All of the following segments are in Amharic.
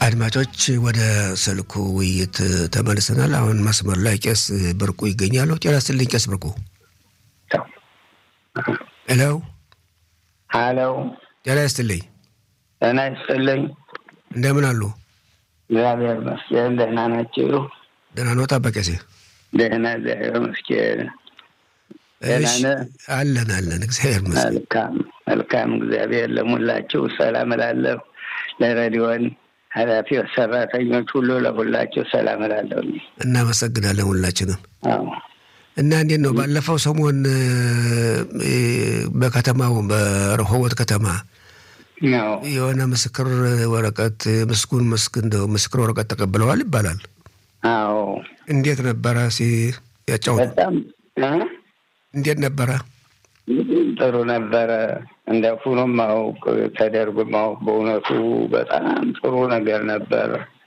አድማጮች ወደ ስልኩ ውይይት ተመልሰናል። አሁን መስመር ላይ ቄስ ብርቁ ይገኛሉ። ጤና ይስጥልኝ ቄስ ብርቁ። ሄሎ ሀሎ፣ ጤና ይስጥልኝ። ጤና ይስጥልኝ። እንደምን አሉ? እግዚአብሔር ይመስገን። ደህና ናችሁ? ደህና ነው ቄሴ? ደህና እግዚአብሔር ይመስገን። ደህና ነህ? አለን አለን፣ እግዚአብሔር ይመስገን። መልካም መልካም። እግዚአብሔር ለሙላችሁ ሰላም እላለሁ። ለሬዲዮን ኃላፊዎች፣ ሰራተኞች ሁሉ ለሁላችሁ ሰላም እላለሁ። እናመሰግናለን ሁላችንም። አዎ እና እንዴት ነው ባለፈው ሰሞን በከተማው በረሆቦት ከተማ ነው የሆነ ምስክር ወረቀት ምስጉን ምስክ እንደው ምስክር ወረቀት ተቀብለዋል ይባላል። አዎ እንዴት ነበረ? ሲ ያጫውቱ። በጣም እ እንዴት ነበረ? ጥሩ ነበረ። እንደ ፉኖ ማወቅ ተደርጎ ማወቅ በእውነቱ በጣም ጥሩ ነገር ነበር።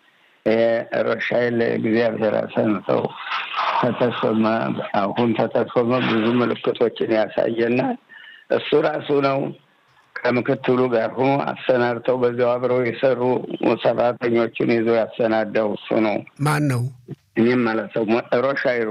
ሮሻይል እግዚአብሔር አሰንተው ተተሾመ። አሁን ተተሾመ ብዙ ምልክቶችን ያሳየናል። እሱ ራሱ ነው ከምክትሉ ጋር ሆኖ አሰናድተው በዚያው አብረው የሰሩ ሰራተኞችን ይዞ ያሰናዳው እሱ ነው። ማን ነው? እኔም ማለት ነው ሮሻይሩ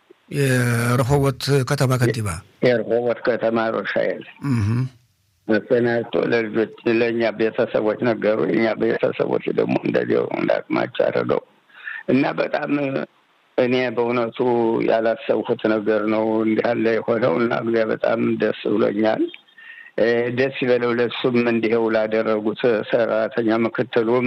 የረሆቦት ከተማ ከንቲባ የረሆቦት ከተማ ሮሻይል እህ መሰናድቶ ለልጆች ለእኛ ቤተሰቦች ነገሩ። የእኛ ቤተሰቦች ደግሞ እንደዚያው እንዳቅማቸው አድርገው እና በጣም እኔ በእውነቱ ያላሰብኩት ነገር ነው እንዳለ የሆነው እና እግዚአ በጣም ደስ ብሎኛል። ደስ ይበለው ለሱም እንዲኸው ላደረጉት ሰራተኛ ምክትሉም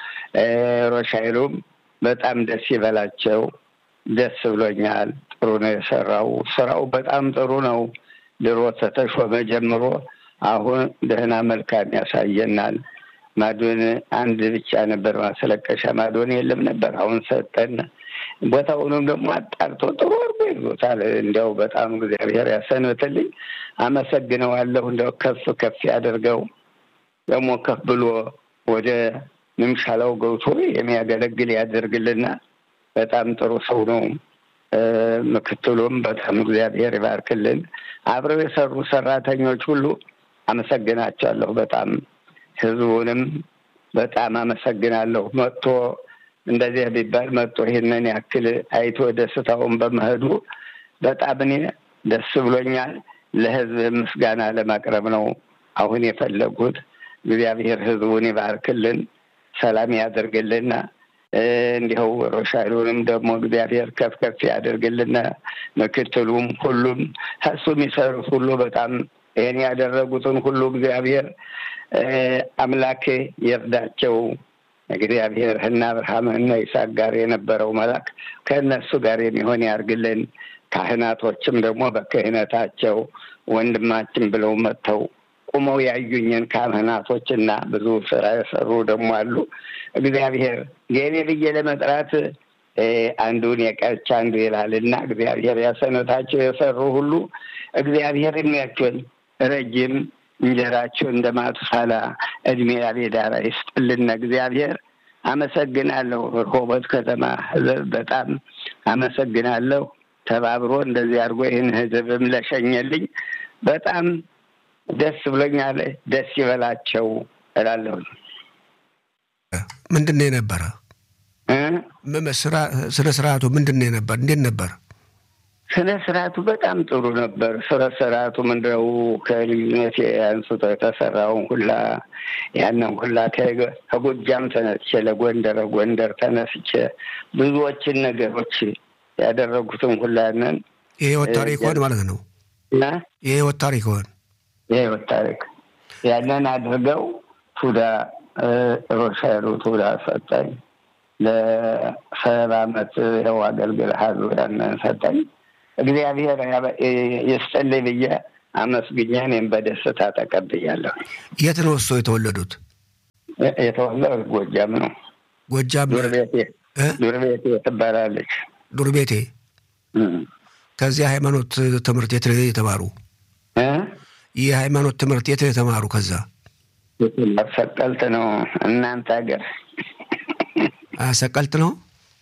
ሮሻይሉም በጣም ደስ ይበላቸው። ደስ ብሎኛል። ጥሩ ነው የሰራው። ስራው በጣም ጥሩ ነው። ድሮ ተተሾመ ጀምሮ አሁን ደህና መልካም ያሳየናል። ማዶን አንድ ብቻ ነበር ማስለቀሻ ማዶን የለም ነበር። አሁን ሰጠን። ቦታውንም ደግሞ አጣርቶ ጥሩ አድርጎ ይዞታል። እንዲያው በጣም እግዚአብሔር ያሰንብትልኝ። አመሰግነዋለሁ። እንዲያው ከፍ ከፍ ያደርገው ደግሞ ከፍ ብሎ ወደ ምምሻላው ገብቶ የሚያገለግል ያደርግልና በጣም ጥሩ ሰው ነው። ምክትሉም በጣም እግዚአብሔር ይባርክልን። አብረው የሰሩ ሰራተኞች ሁሉ አመሰግናቸዋለሁ። በጣም ህዝቡንም በጣም አመሰግናለሁ። መጥቶ እንደዚህ ቢባል መጥቶ ይህንን ያክል አይቶ ደስታውን በመሄዱ በጣም እኔ ደስ ብሎኛል። ለህዝብ ምስጋና ለማቅረብ ነው አሁን የፈለጉት። እግዚአብሔር ህዝቡን ይባርክልን፣ ሰላም ያደርግልና እንዲኸው ሮሻይሉንም ደግሞ እግዚአብሔር ከፍ ከፍ ያደርግልና ምክትሉም ሁሉም እሱ የሚሰሩት ሁሉ በጣም ይህን ያደረጉትን ሁሉ እግዚአብሔር አምላክ ይርዳቸው። እግዚአብሔር እና አብርሃም እና ይስሐቅ ጋር የነበረው መልአክ ከእነሱ ጋር የሚሆን ያርግልን። ካህናቶችም ደግሞ በክህነታቸው ወንድማችን ብለው መጥተው ቁመው ያዩኝን ካህናቶች እና ብዙ ስራ የሰሩ ደግሞ አሉ። እግዚአብሔር የኔ ብዬ ለመጥራት አንዱን የቀች አንዱ ይላል እና እግዚአብሔር ያሰነታቸው የሰሩ ሁሉ እግዚአብሔር የሚያቸውን ረጅም እንጀራቸው እንደ ማቱሳላ እድሜ ያቤዳራ ይስጥልን። እግዚአብሔር አመሰግናለሁ። ርሆቦት ከተማ ህዝብ በጣም አመሰግናለሁ። ተባብሮ እንደዚህ አድርጎ ይህን ህዝብም ለሸኘልኝ በጣም ደስ ብሎኛል። ደስ ይበላቸው እላለሁ። ምንድን ነው የነበረ ስነ ስርዓቱ? ምንድን ነው የነበር? እንዴት ነበር? ስነ ስርዓቱ በጣም ጥሩ ነበር። ስነ ስርዓቱ ምንድነው ከልዩነት አንስቶ የተሰራውን ሁላ ያንን ሁላ ከጎጃም ተነስቼ ለጎንደር ጎንደር ተነስቼ ብዙዎችን ነገሮች ያደረጉትን ሁላ ያንን የህይወት ታሪክ ሆን ማለት ነው እና የህይወት ታሪክ ሆን የህይወት ታሪክ ያንን አድርገው ቱዳ ሮሻይሉ ቱዳ ሰጠኝ። ለሰባ አመት ይኸው አገልግልሃል ያንን ሰጠኝ። እግዚአብሔር ይስጥልኝ ብዬ አመስግኜ እኔም በደስታ ተቀብያለሁ። የት ነው እሱ የተወለዱት? የተወለዱት ጎጃም ነው። ጎጃም ዱር ቤቴ ዱር ቤቴ ትባላለች። ዱር ቤቴ። ከዚያ ሃይማኖት ትምህርት የት ነው የተማሩ? የሃይማኖት ትምህርት የት ነው የተማሩ? ከዛ ሰቀልት ነው እናንተ ሀገር ሰቀልት ነው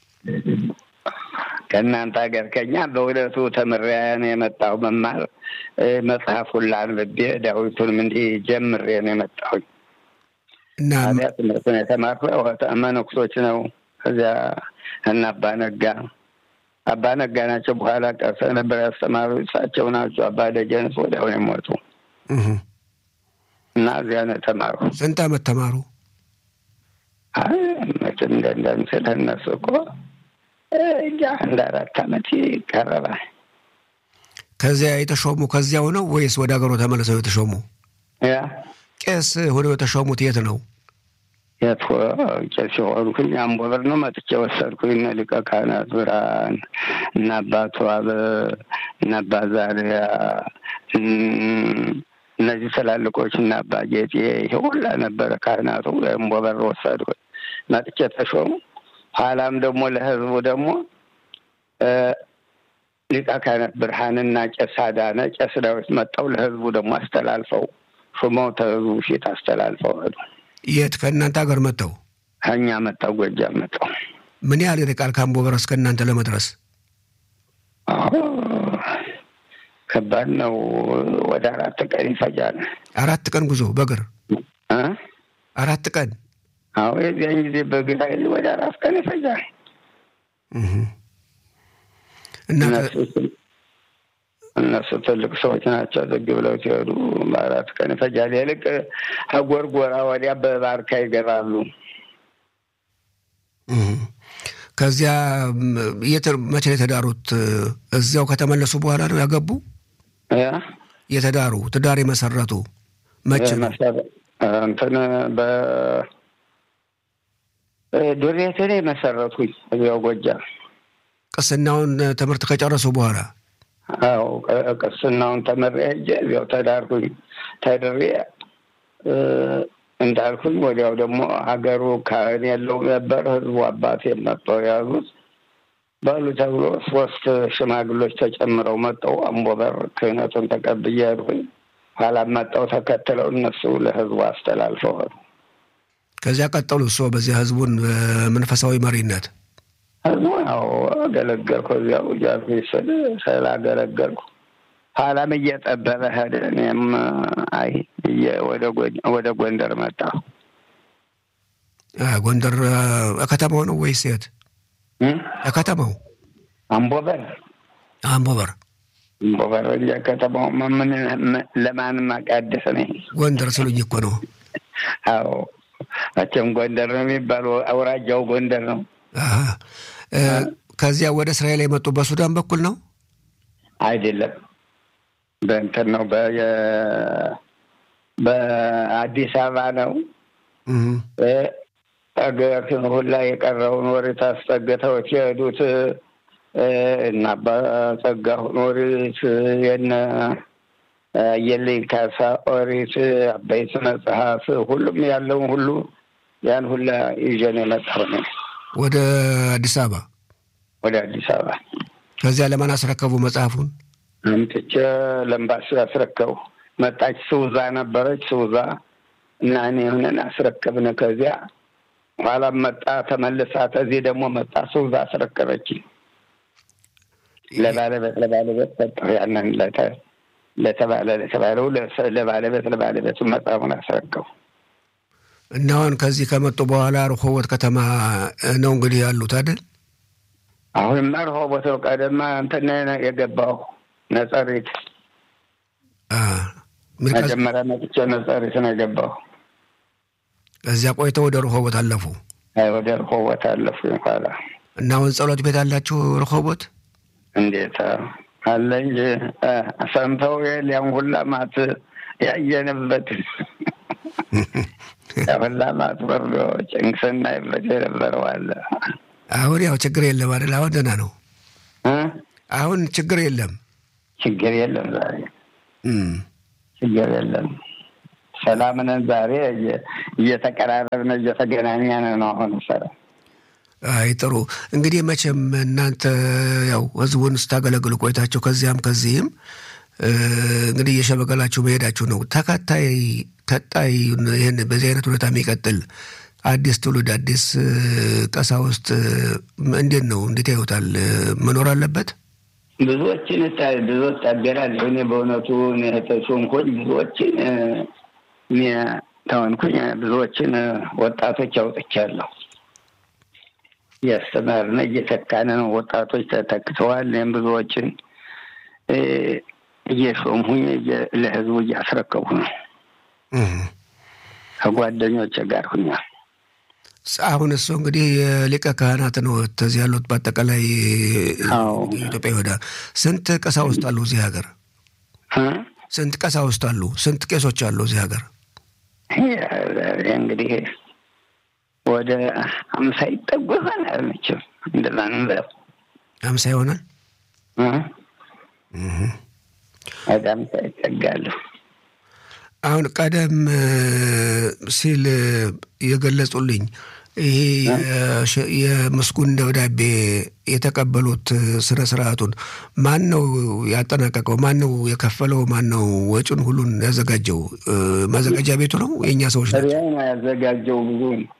ከእናንተ ሀገር ከኛ በእውነቱ ተምሬያን የመጣሁ መማር መጽሐፉን ላንብቤ ዳዊቱንም እንዲህ ጀምሬ ነው የመጣሁኝ እና ታዲያ ትምህርቱን የተማርኩ መነኩሶች ነው። ከዚያ እና አባ ነጋ አባ ነጋ ናቸው። በኋላ ቀርሰ ነበር ያስተማሩ እሳቸው ናቸው። አባ ደጀንስ ወዲያው ነው የሞቱ እህ፣ እና እዚያ ነው የተማሩ። ስንት ዓመት ተማሩ? አይ መቼም እንደ እንደምስል እነሱ እኮ እንጃ እንደ አራት ዓመት ይቀረባል። ከዚያ የተሾሙ ከዚያው ነው ወይስ ወደ ሀገሩ ተመልሰው የተሾሙ? ያ ቄስ ሆነው የተሾሙት የት ነው? የት ቄስ የሆንኩኝ አምቦ በር ነው መጥቼ ወሰድኩኝ። እነ ሊቀ ካህናት ብርሃን እና አባቱ አበ እና አባ ዛሪያ እም፣ እነዚህ ትላልቆች እና አባ ጌጤ ይሄ ሁላ ነበረ ካህናቱ። አምቦ በር ወሰድኩኝ መጥቼ ተሾሙ። ኋላም ደግሞ ለህዝቡ ደግሞ እ፣ ሊቀ ካህናት ብርሃንና ቄስ አዳነ ቄስ ዳዊት መጠው ለህዝቡ ደግሞ አስተላልፈው ሹመው ተህዝቡ ፊት አስተላልፈው ሄዱ። የት ከእናንተ ሀገር መጥተው? ከእኛ መጣው ጎጃም መጣው። ምን ያህል ይርቃል ከአምቦ በር እስከ እናንተ ለመድረስ? አዎ ከባድ ነው። ወደ አራት ቀን ይፈጃል። አራት ቀን ጉዞ በእግር እ? አራት ቀን አዎ የዚያን ጊዜ በግራ ኃይል ወደ አራት ቀን ይፈጃል። እህ። እና እነሱ እነሱ ትልቅ ሰዎች ናቸው። ዝግ ብለው ሲሄዱ በአራት ቀን ይፈጃል። ይልቅ ከጎርጎራ ወዲያ በባርካ ይገባሉ። እህ። ከዚያ ም፣ የት መቼ ነው የተዳሩት? እዚያው ከተመለሱ በኋላ ነው ያገቡ? ያ የተዳሩ ትዳር የመሰረቱ መቼ ነው? መሰረ- እንትን በ ዱሬትን መሰረቱኝ እዚያው ጎጃም ቅስናውን ትምህርት ከጨረሱ በኋላ አዎ ቅ- ቅስናውን ተመሬ ሄጄ እዚያው ተዳርኩኝ። ተድሬ እ፣ እንዳልኩኝ ወዲያው ደግሞ ሀገሩ ካህን የለው ነበር። ህዝቡ አባቴ መጥተው ያዙት በሉ ተብሎ ሶስት ሽማግሎች ተጨምረው መጠው አምቦበር ክህነቱን ተቀብዬ ሄድኩኝ። ኋላም መጠው ተከትለው እነሱ ለህዝቡ አስተላልፈው ሄዱ። ከዚያ ቀጠሉ። እሶ በዚያ ህዝቡን በመንፈሳዊ መሪነት ህዝቡ ያው አገለገልኩ። እዚያው እያልኩኝ ስል ስላገለገልኩ ኋላም እየጠበበ ሄደ። እኔም አይ ብዬ ወደ ጎ- ወደ ጎንደር መጣሁ። አ፣ ጎንደር አ፣ ከተማው ነው ወይስ የት? እ? ከተማው አምቦበር አምቦበር አምቦበር እንጂ ከተማው ምን ምን- ለማንም አቃደስ ነኝ። ጎንደር ስሉኝ እኮ ነው። አዎ መቼም ጎንደር ነው የሚባለው። አውራጃው ጎንደር ነው። አሀ። እ፣ ከዚያ ወደ እስራኤል የመጡ በሱዳን በኩል ነው። አይደለም በእንትን ነው በ- በአዲስ አበባ ነው። እህ። አገራችን ሁላ የቀረውን ወሬት አስጠግተው ሲሄዱት እ፣ እና አባ ጸጋሁን ወሬት የነ አየለኝ ካሳ ኦሪት አበይት መጽሐፍ ሁሉም ያለውን ሁሉ ያን ሁላ ይዤን የመጣሁ ነው ወደ አዲስ አበባ ወደ አዲስ አበባ ከዚያ ለማን አስረከቡ መጽሐፉን? አምጥቼ ለምባሲ አስረከቡ። መጣች ስውዛ ነበረች ስውዛ እና እኔ ሆነን አስረከብን። ከዚያ ኋላም መጣ ተመልሳ ከዚህ ደግሞ መጣ ስውዛ አስረከበች። ለባለቤት ለባለቤት ሰጠሁ። ያንን ለተ- ለተባለ ለተባለው ለሰ- ለባለቤት ለባለቤቱ መጽሐፉን አስረከቡ። እና አሁን ከዚህ ከመጡ በኋላ ርሆቦት ከተማ ነው እንግዲህ ያሉት አይደል? አሁን መርሆ ቦታው ቀደማ እንትን የገባሁ ነጸሪት አ፣ ሚርቃስ መጀመሪያ መጥቼ ነጸሪት ነው የገባሁ። ከዚያ ቆይተው ወደ ርሆቦት አለፉ አይ ወደ ርሆቦት አለፉ ኋላ እና አሁን ጸሎት ቤት አላችሁ ርሆቦት? እንዴት አለ እንጂ እ፣ ሰምተው የለ ያን ሁላ ማት ያየንበት ያ ሁላ ማት ወርዶ ጭንቅ ስናይበት የነበረው አለ አሁን ያው ችግር የለም አይደል? አሁን ደህና ነው። እ? አሁን ችግር የለም። ችግር የለም ዛሬ እም። ችግር የለም። ሰላም ነን ዛሬ እየ- እየተቀራረብን እየተገናኘን ነው። አሁን ሰላም አይ ጥሩ እንግዲህ መቼም እናንተ ያው ህዝቡን ስታገለግሉ ቆይታችሁ ከዚያም ከዚህም እ፣ እንግዲህ እየሸመገላችሁ መሄዳችሁ ነው። ተከታይ ቀጣይ ይህን በዚህ አይነት ሁኔታ የሚቀጥል አዲስ ትውልድ አዲስ እ፣ ቀሳውስት እ፣ እንዴት ነው እንዴት ያዩታል? እ፣ መኖር አለበት። ብዙዎችን እታ- ብዙዎች ታገላለሁ። እኔ በእውነቱ እኔ ተሾምኩኝ ብዙዎችን እ፣ እኔ ተሆንኩኝ ብዙዎችን ወጣቶች አውጥቻለሁ። እያስተማርን እየተካነ ነው። ወጣቶች ተተክተዋል። ይህም ብዙዎችን እየሾምሁኝ ለህዝቡ እያስረከቡ ነው። ከጓደኞች ጋር ሁኛል። አሁን እሱ እንግዲህ የሊቀ ካህናት ነው ተዚህ ያሉት። በአጠቃላይ ኢትዮጵያ ይወዳ ስንት ቀሳውስት አሉ እዚህ ሀገር? ስንት ቀሳውስት አሉ? ስንት ቄሶች አሉ እዚህ ሀገር? እንግዲህ ወደ አምሳ ይጠጉ ይሆናል። መቼም እንደዛ ነው። አምሳ ይሆናል። ወደ አምሳ ይጠጋሉ። አሁን ቀደም ሲል የገለጹልኝ ይሄ የምስጉን ደብዳቤ የተቀበሉት ስነ ስርዓቱን ማን ነው ያጠናቀቀው? ማን ነው የከፈለው? ማን ነው ወጪውን ሁሉን ያዘጋጀው? ማዘጋጃ ቤቱ ነው? የእኛ ሰዎች ናቸው ያዘጋጀው። ብዙ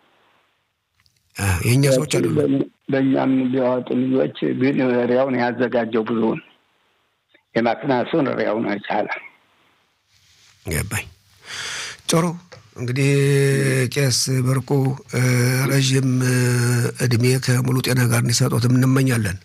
የእኛ ሰዎች አሉ። በእኛም ቢያወጡ ልጆች ግን ሪያውን ያዘጋጀው ብዙውን የማክናሱን ሪያውን ይቻለ ገባኝ። ጥሩ እንግዲህ ቄስ በርቁ ረዥም እድሜ ከሙሉ ጤና ጋር እንዲሰጡት እንመኛለን።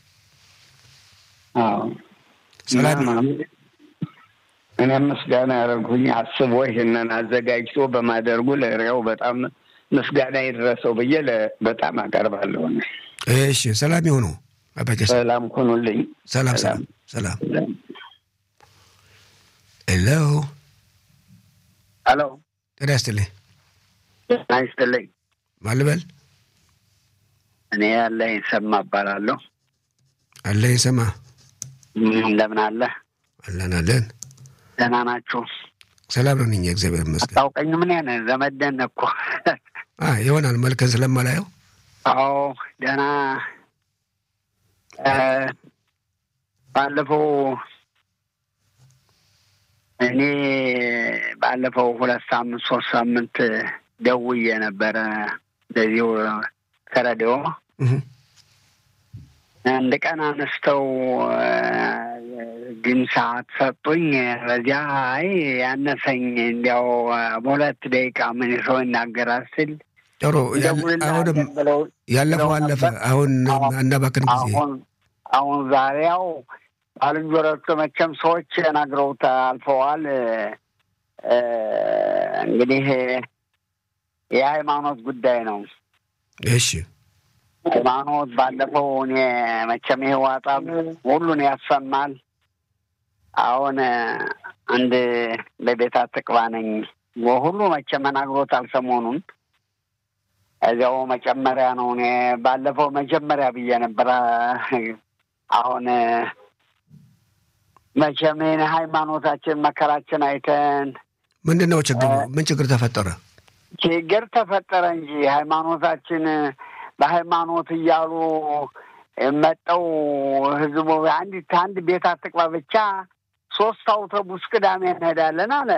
ሰላም። እኔም ምስጋና ያደርጉኝ አስቦ ይህንን አዘጋጅቶ በማደርጉ ለሪያው በጣም ምስጋና ይድረሰው ብዬ በጣም አቀርባለሁ። እሺ፣ ሰላም ይሁኑ። ሰላም ሁኑልኝ። ሰላም ሰላም ሰላም። ሄሎ ሄሎ ጤና ይስጥልኝ። ጤና ይስጥልኝ። ማን ልበል? እኔ ያለኝ ሰማ እባላለሁ። አለኝ ሰማ። እንደምን አለ? አለን አለን። ደህና ናችሁ? ሰላም ነን እኛ እግዚአብሔር ይመስገን። አታውቀኝ? ምን ያን ዘመደን እኮ ይሆናል መልከን ስለማላየው። አዎ ደህና ባለፈው እኔ ባለፈው ሁለት ሳምንት ሶስት ሳምንት ደውዬ ነበረ እንደዚሁ ከረዲዮ አንድ ቀን አነስተው ግን ሰዓት ሰጡኝ። በዚያ አይ ያነሰኝ እንዲያው በሁለት ደቂቃ ምን ሰው ይናገራል ስል ጥሩ አሁንም ያለፈው አለፈ። አሁን አናባክን ጊዜ አሁን ዛሬያው ባልንጀሮቹ መቼም ሰዎች ነግረውት አልፈዋል። እንግዲህ የሃይማኖት ጉዳይ ነው። እሺ ሃይማኖት ባለፈው እኔ መቼም ይሄ ዋጣ ሁሉን ያሰማል። አሁን አንድ በቤት አትቅባ ነኝ ሁሉ መቼም ነግሮታል ሰሞኑን እዚያው መጨመሪያ ነው። እኔ ባለፈው መጀመሪያ ብዬ ነበረ። አሁን መቼም ይህን ሃይማኖታችን መከራችን አይተን ምንድን ነው ችግሩ? ምን ችግር ተፈጠረ? ችግር ተፈጠረ እንጂ ሃይማኖታችን በሃይማኖት እያሉ መጠው ህዝቡ አንዲት አንድ ቤት አትቅባ ብቻ ሶስት አውቶቡስ ቅዳሜ እንሄዳለን አለ።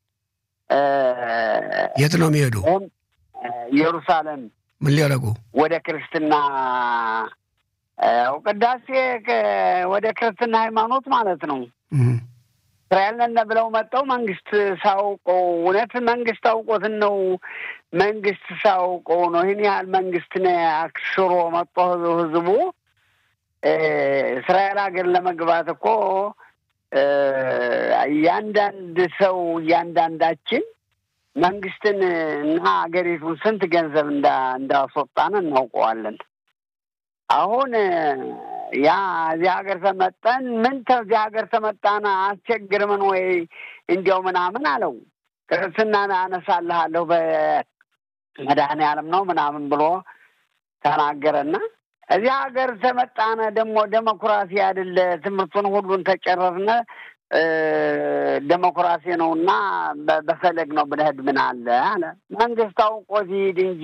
የት ነው የሚሄዱ? ኢየሩሳሌም። ምን ሊያደርጉ? ወደ ክርስትና ቅዳሴ ወደ ክርስትና ሃይማኖት ማለት ነው። እስራኤል ነን ብለው መጠው መንግስት ሳውቀው እውነት መንግስት አውቆትን ነው መንግስት ሳውቀው ነው ይህን ያህል መንግስት አክስሮ መጦ ህዝቡ እስራኤል ሀገር ለመግባት እኮ እያንዳንድ ሰው እያንዳንዳችን መንግስትን እና ሀገሪቱን ስንት ገንዘብ እንዳስወጣን እናውቀዋለን። አሁን ያ እዚህ ሀገር ተመጠን ምን ተዚህ ሀገር ተመጣን አስቸግርምን ወይ እንዲያው ምናምን አለው። ክርስትና አነሳልሃለሁ በመድኃኔዓለም ነው ምናምን ብሎ ተናገረና እዚህ ሀገር ተመጣነ ደግሞ ዴሞክራሲ አይደለ ትምህርቱን ሁሉን ተጨረርነ ዴሞክራሲ ነው እና በፈለግ ነው ብለህድ ምን አለ አለ መንግስት አውቆ ሲሄድ እንጂ